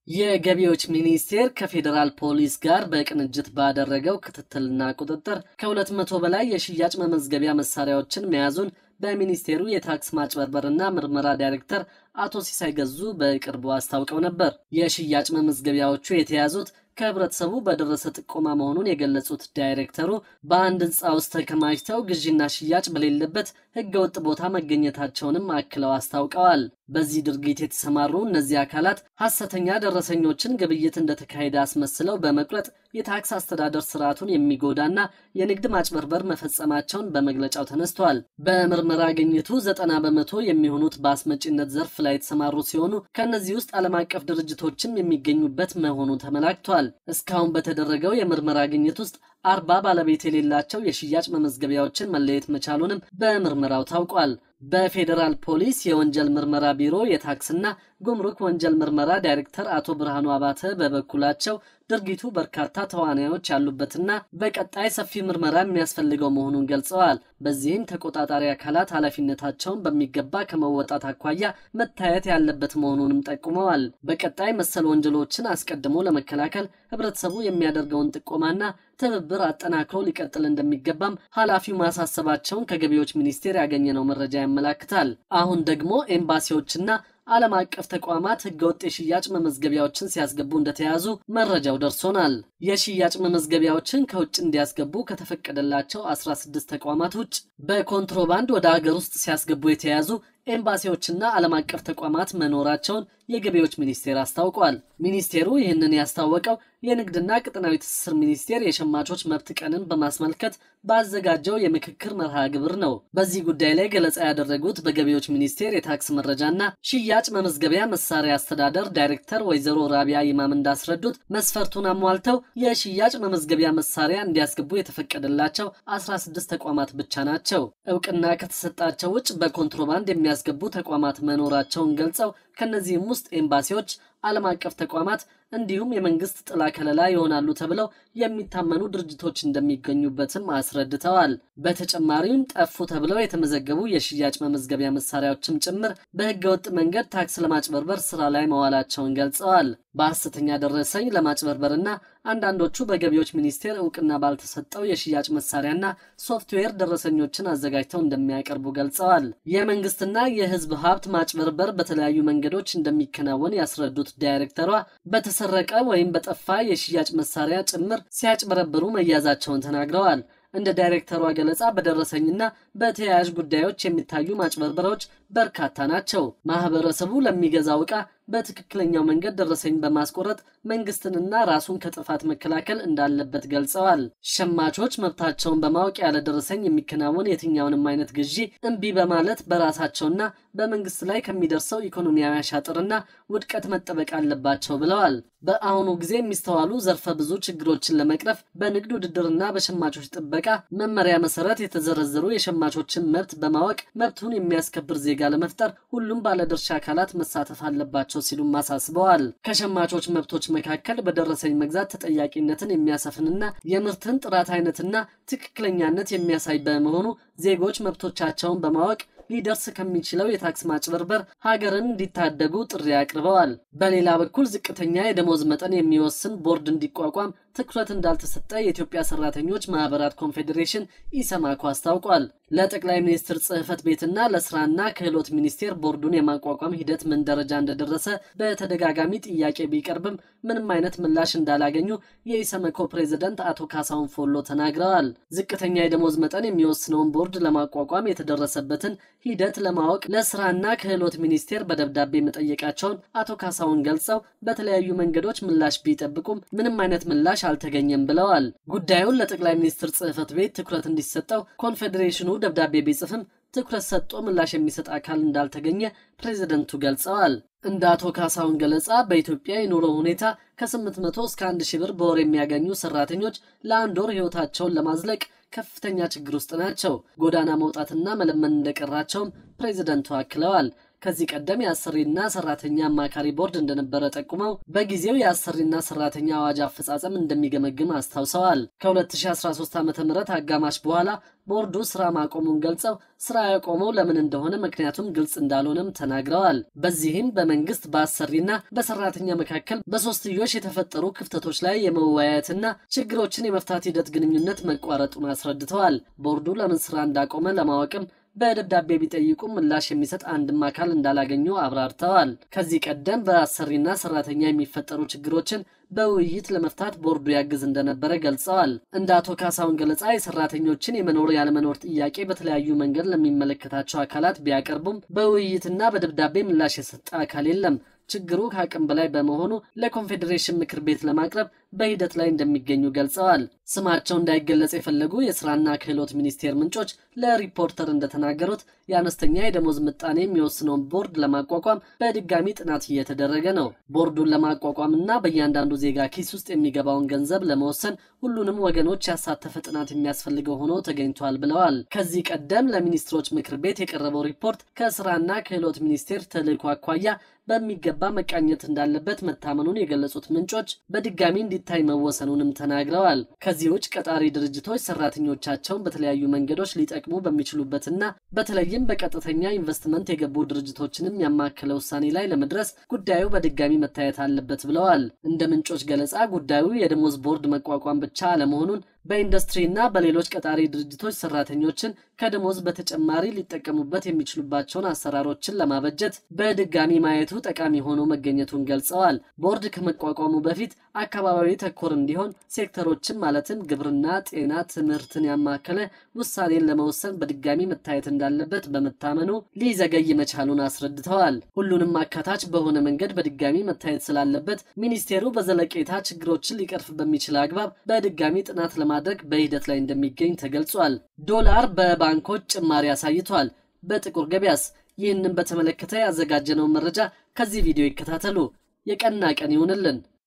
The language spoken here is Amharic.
የገቢዎች ሚኒስቴር ከፌዴራል ፖሊስ ጋር በቅንጅት ባደረገው ክትትልና ቁጥጥር ከሁለት መቶ በላይ የሽያጭ መመዝገቢያ መሳሪያዎችን መያዙን በሚኒስቴሩ የታክስ ማጭበርበርና ምርመራ ዳይሬክተር አቶ ሲሳይ ገዙ በቅርቡ አስታውቀው ነበር። የሽያጭ መመዝገቢያዎቹ የተያዙት ከህብረተሰቡ በደረሰ ጥቆማ መሆኑን የገለጹት ዳይሬክተሩ በአንድ ህንፃ ውስጥ ተከማችተው ግዢና ሽያጭ በሌለበት ህገወጥ ቦታ መገኘታቸውንም አክለው አስታውቀዋል። በዚህ ድርጊት የተሰማሩ እነዚህ አካላት ሐሰተኛ ደረሰኞችን ግብይት እንደተካሄደ አስመስለው በመቁረጥ የታክስ አስተዳደር ስርዓቱን የሚጎዳና የንግድ ማጭበርበር መፈጸማቸውን በመግለጫው ተነስቷል። በምርመራ ግኝቱ ዘጠና በመቶ የሚሆኑት በአስመጪነት ዘርፍ ላይ የተሰማሩ ሲሆኑ ከእነዚህ ውስጥ ዓለም አቀፍ ድርጅቶችም የሚገኙበት መሆኑ ተመላክቷል። እስካሁን በተደረገው የምርመራ ግኝት ውስጥ አርባ ባለቤት የሌላቸው የሽያጭ መመዝገቢያዎችን መለየት መቻሉንም በምርመራው ታውቋል። በፌዴራል ፖሊስ የወንጀል ምርመራ ቢሮ የታክስና ጉምሩክ ወንጀል ምርመራ ዳይሬክተር አቶ ብርሃኑ አባተ በበኩላቸው ድርጊቱ በርካታ ተዋናዮች ያሉበትና በቀጣይ ሰፊ ምርመራ የሚያስፈልገው መሆኑን ገልጸዋል። በዚህም ተቆጣጣሪ አካላት ኃላፊነታቸውን በሚገባ ከመወጣት አኳያ መታየት ያለበት መሆኑንም ጠቁመዋል። በቀጣይ መሰል ወንጀሎችን አስቀድሞ ለመከላከል ህብረተሰቡ የሚያደርገውን ጥቆማና ትብብር አጠናክሮ ሊቀጥል እንደሚገባም ኃላፊው ማሳሰባቸውን ከገቢዎች ሚኒስቴር ያገኘነው መረጃ ያመላክታል። አሁን ደግሞ ኤምባሲዎችና ዓለም አቀፍ ተቋማት ህገወጥ የሽያጭ መመዝገቢያዎችን ሲያስገቡ እንደተያዙ መረጃው ደርሶናል። የሽያጭ መመዝገቢያዎችን ከውጭ እንዲያስገቡ ከተፈቀደላቸው 16 ተቋማት ውጭ በኮንትሮባንድ ወደ አገር ውስጥ ሲያስገቡ የተያዙ ኤምባሲዎችና ዓለም አቀፍ ተቋማት መኖራቸውን የገቢዎች ሚኒስቴር አስታውቋል። ሚኒስቴሩ ይህንን ያስታወቀው የንግድና ቀጠናዊ ትስስር ሚኒስቴር የሸማቾች መብት ቀንን በማስመልከት ባዘጋጀው የምክክር መርሃ ግብር ነው። በዚህ ጉዳይ ላይ ገለጻ ያደረጉት በገቢዎች ሚኒስቴር የታክስ መረጃና ሽያጭ መመዝገቢያ መሳሪያ አስተዳደር ዳይሬክተር ወይዘሮ ራቢያ ይማም እንዳስረዱት መስፈርቱን አሟልተው የሽያጭ መመዝገቢያ መሳሪያ እንዲያስገቡ የተፈቀደላቸው 16 ተቋማት ብቻ ናቸው። እውቅና ከተሰጣቸው ውጭ በኮንትሮባንድ የሚያስገቡ ተቋማት መኖራቸውን ገልጸው ከነዚህም ውስጥ ኤምባሲዎች፣ ዓለም አቀፍ ተቋማት እንዲሁም የመንግስት ጥላ ከለላ ይሆናሉ ተብለው የሚታመኑ ድርጅቶች እንደሚገኙበትም አስረድተዋል። በተጨማሪም ጠፉ ተብለው የተመዘገቡ የሽያጭ መመዝገቢያ መሳሪያዎችም ጭምር በህገወጥ መንገድ ታክስ ለማጭበርበር ስራ ላይ መዋላቸውን ገልጸዋል። በሐሰተኛ ደረሰኝ ለማጭበርበርና አንዳንዶቹ በገቢዎች ሚኒስቴር እውቅና ባልተሰጠው የሽያጭ መሳሪያና ሶፍትዌር ደረሰኞችን አዘጋጅተው እንደሚያቀርቡ ገልጸዋል። የመንግስትና የህዝብ ሀብት ማጭበርበር በተለያዩ መንገዶች እንደሚከናወን ያስረዱት ዳይሬክተሯ በተሰረቀ ወይም በጠፋ የሽያጭ መሳሪያ ጭምር ሲያጭበረብሩ መያዛቸውን ተናግረዋል። እንደ ዳይሬክተሯ ገለጻ በደረሰኝና በተያያዥ ጉዳዮች የሚታዩ ማጭበርበሮች በርካታ ናቸው። ማህበረሰቡ ለሚገዛው ዕቃ በትክክለኛው መንገድ ደረሰኝ በማስቆረጥ መንግስትንና ራሱን ከጥፋት መከላከል እንዳለበት ገልጸዋል። ሸማቾች መብታቸውን በማወቅ ያለ ደረሰኝ የሚከናወን የትኛውንም አይነት ግዢ እምቢ በማለት በራሳቸውና በመንግስት ላይ ከሚደርሰው ኢኮኖሚያዊ አሻጥርና ውድቀት መጠበቅ አለባቸው ብለዋል። በአሁኑ ጊዜ የሚስተዋሉ ዘርፈ ብዙ ችግሮችን ለመቅረፍ በንግድ ውድድርና በሸማቾች ጥበቃ መመሪያ መሰረት የተዘረዘሩ የሸማቾችን መብት በማወቅ መብቱን የሚያስከብር ዜጋ ለመፍጠር ሁሉም ባለድርሻ አካላት መሳተፍ አለባቸው ሲሉም አሳስበዋል። ከሸማቾች መብቶች መካከል በደረሰኝ መግዛት ተጠያቂነትን የሚያሰፍንና የምርትን ጥራት አይነትና ትክክለኛነት የሚያሳይ በመሆኑ ዜጎች መብቶቻቸውን በማወቅ ሊደርስ ከሚችለው የታክስ ማጭበርበር ሀገርን እንዲታደጉ ጥሪ አቅርበዋል። በሌላ በኩል ዝቅተኛ የደሞዝ መጠን የሚወስን ቦርድ እንዲቋቋም ትኩረት እንዳልተሰጠ የኢትዮጵያ ሰራተኞች ማህበራት ኮንፌዴሬሽን ኢሰማኮ አስታውቋል። ለጠቅላይ ሚኒስትር ጽህፈት ቤትና ለስራና ክህሎት ሚኒስቴር ቦርዱን የማቋቋም ሂደት ምን ደረጃ እንደደረሰ በተደጋጋሚ ጥያቄ ቢቀርብም ምንም አይነት ምላሽ እንዳላገኙ የኢሰመኮ ፕሬዝደንት አቶ ካሳሁን ፎሎ ተናግረዋል። ዝቅተኛ የደሞዝ መጠን የሚወስነውን ቦርድ ለማቋቋም የተደረሰበትን ሂደት ለማወቅ ለስራና ክህሎት ሚኒስቴር በደብዳቤ መጠየቃቸውን አቶ ካሳሁን ገልጸው በተለያዩ መንገዶች ምላሽ ቢጠብቁም ምንም አይነት ምላሽ አልተገኘም ብለዋል። ጉዳዩን ለጠቅላይ ሚኒስትር ጽህፈት ቤት ትኩረት እንዲሰጠው ኮንፌዴሬሽኑ ደብዳቤ ቢጽፍም ትኩረት ሰጥቶ ምላሽ የሚሰጥ አካል እንዳልተገኘ ፕሬዝደንቱ ገልጸዋል። እንደ አቶ ካሳሁን ገለጻ በኢትዮጵያ የኑሮ ሁኔታ ከ800 እስከ 1 ሺህ ብር በወር የሚያገኙ ሰራተኞች ለአንድ ወር ህይወታቸውን ለማዝለቅ ከፍተኛ ችግር ውስጥ ናቸው። ጎዳና መውጣትና መለመን እንደቀራቸውም ፕሬዝደንቱ አክለዋል። ከዚህ ቀደም የአሰሪና ሰራተኛ አማካሪ ቦርድ እንደነበረ ጠቁመው በጊዜው የአሰሪና ሰራተኛ አዋጅ አፈጻጸም እንደሚገመግም አስታውሰዋል። ከ2013 ዓ ም አጋማሽ በኋላ ቦርዱ ስራ ማቆሙን ገልጸው ስራ ያቆመው ለምን እንደሆነ ምክንያቱም ግልጽ እንዳልሆነም ተናግረዋል። በዚህም በመንግስት በአሰሪና በሰራተኛ መካከል በሶስትዮሽ የተፈጠሩ ክፍተቶች ላይ የመወያየትና ችግሮችን የመፍታት ሂደት ግንኙነት መቋረጡን አስረድተዋል። ቦርዱ ለምን ስራ እንዳቆመ ለማወቅም በደብዳቤ ቢጠይቁም ምላሽ የሚሰጥ አንድም አካል እንዳላገኙ አብራርተዋል። ከዚህ ቀደም በአሰሪና ሰራተኛ የሚፈጠሩ ችግሮችን በውይይት ለመፍታት ቦርዱ ያግዝ እንደነበረ ገልጸዋል። እንደ አቶ ካሳሁን ገለጻ የሰራተኞችን የመኖር ያለመኖር ጥያቄ በተለያዩ መንገድ ለሚመለከታቸው አካላት ቢያቀርቡም በውይይትና በደብዳቤ ምላሽ የሰጠ አካል የለም። ችግሩ ከአቅም በላይ በመሆኑ ለኮንፌዴሬሽን ምክር ቤት ለማቅረብ በሂደት ላይ እንደሚገኙ ገልጸዋል። ስማቸው እንዳይገለጽ የፈለጉ የስራና ክህሎት ሚኒስቴር ምንጮች ለሪፖርተር እንደተናገሩት የአነስተኛ የደሞዝ ምጣኔ የሚወስነውን ቦርድ ለማቋቋም በድጋሚ ጥናት እየተደረገ ነው። ቦርዱን ለማቋቋም እና በእያንዳንዱ ዜጋ ኪስ ውስጥ የሚገባውን ገንዘብ ለመወሰን ሁሉንም ወገኖች ያሳተፈ ጥናት የሚያስፈልገው ሆኖ ተገኝቷል ብለዋል። ከዚህ ቀደም ለሚኒስትሮች ምክር ቤት የቀረበው ሪፖርት ከስራና ክህሎት ሚኒስቴር ተልዕኮ አኳያ በሚገባ መቃኘት እንዳለበት መታመኑን የገለጹት ምንጮች በድጋሚ እንዲታይ መወሰኑንም ተናግረዋል። ከዚህ ውጭ ቀጣሪ ድርጅቶች ሰራተኞቻቸውን በተለያዩ መንገዶች ሊጠቅሙ በሚችሉበትና በተለይም በቀጥተኛ ኢንቨስትመንት የገቡ ድርጅቶችንም ያማከለ ውሳኔ ላይ ለመድረስ ጉዳዩ በድጋሚ መታየት አለበት ብለዋል። እንደ ምንጮች ገለጻ ጉዳዩ የደሞዝ ቦርድ መቋቋም ብቻ አለመሆኑን በኢንዱስትሪና በሌሎች ቀጣሪ ድርጅቶች ሰራተኞችን ከደሞዝ በተጨማሪ ሊጠቀሙበት የሚችሉባቸውን አሰራሮችን ለማበጀት በድጋሚ ማየቱ ጠቃሚ ሆኖ መገኘቱን ገልጸዋል። ቦርድ ከመቋቋሙ በፊት አካባቢዊ ተኮር እንዲሆን ሴክተሮችን ማለትም ግብርና፣ ጤና፣ ትምህርትን ያማከለ ውሳኔን ለመወሰን በድጋሚ መታየት እንዳለበት በመታመኑ ሊዘገይ መቻሉን አስረድተዋል። ሁሉንም አካታች በሆነ መንገድ በድጋሚ መታየት ስላለበት ሚኒስቴሩ በዘለቄታ ችግሮችን ሊቀርፍ በሚችል አግባብ በድጋሚ ጥናት ለማድረግ በሂደት ላይ እንደሚገኝ ተገልጿል። ዶላር በባንኮች ጭማሪ አሳይቷል። በጥቁር ገበያስ? ይህንን በተመለከተ ያዘጋጀነውን መረጃ ከዚህ ቪዲዮ ይከታተሉ። የቀና ቀን ይሁንልን።